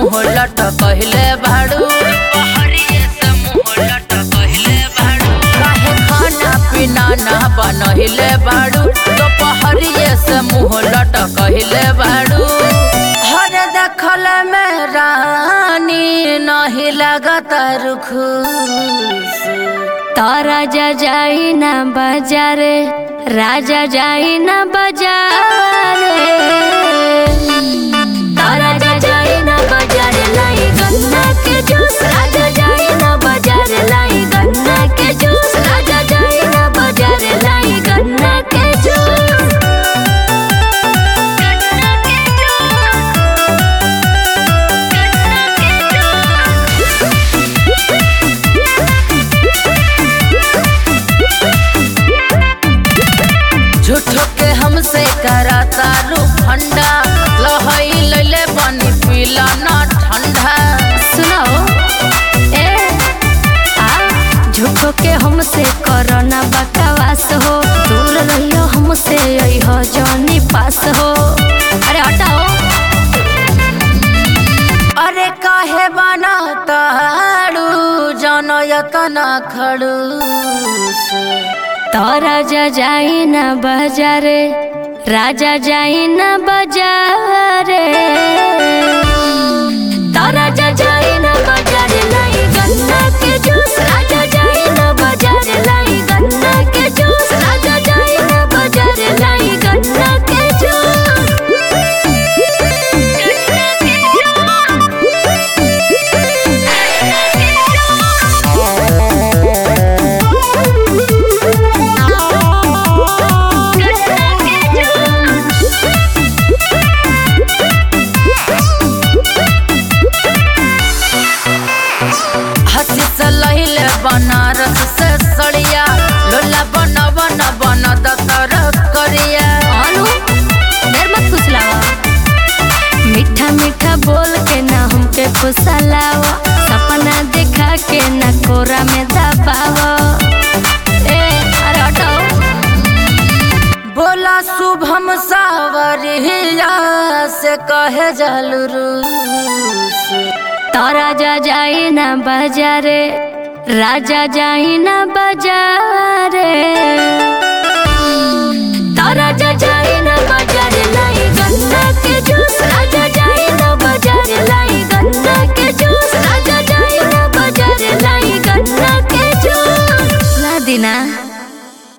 मुंह लट कहले भाड़ू दोपहरिए से मुंह लट कहले भाड़ू काहे खाना पीना ना बनहिले भाड़ू दोपहरिए से मुंह लट कहले भाड़ू हर देखल में रानी नहीं लगत रुखुस तारा जा जाई ना बाजारे राजा जाई ना बाजारे तारा जा जाई ना बाजारे लाई गन्ना के जूस राजा जाई ना बाजारे लाई गन्ना के जूस राजा जाई ना बाजारे लाई गन्ना के जूस गन्ना के झूठो के हमसे कराता रू फंडा लहई लैले पानी पीला ना ठंडा सुनाओ ए आ झूठो के हमसे करना बकवास हो दूर रहियो हमसे अइहो जौनी पास हो अरे हटाओ अरे काहे बना ताड़ू जानो यतना खड़ूस तोरा जा जाई ना बाजारे राजा जाई ना बाजारे तोरा जा जाई ना बाजारे लाई गन्ना के जूस राजा जाई ना बाजारे लाई गन्ना के जूस राजा जाई ना बाजारे लाई गन्ना के जूस गन्ना के हसी से लहिले बनारस से सड़िया लोला बन बन बन दतर करिया अनु देर मत फुसलावा मीठा मीठा बोल के ना हमके फुसलावा सपना देखा के ना कोरा में दबावा ए अरे हटाओ बोला शुभम सावरिया से कहे जलरूस तारा जा जाई ना बाजारे राजा जाई ना बाजारे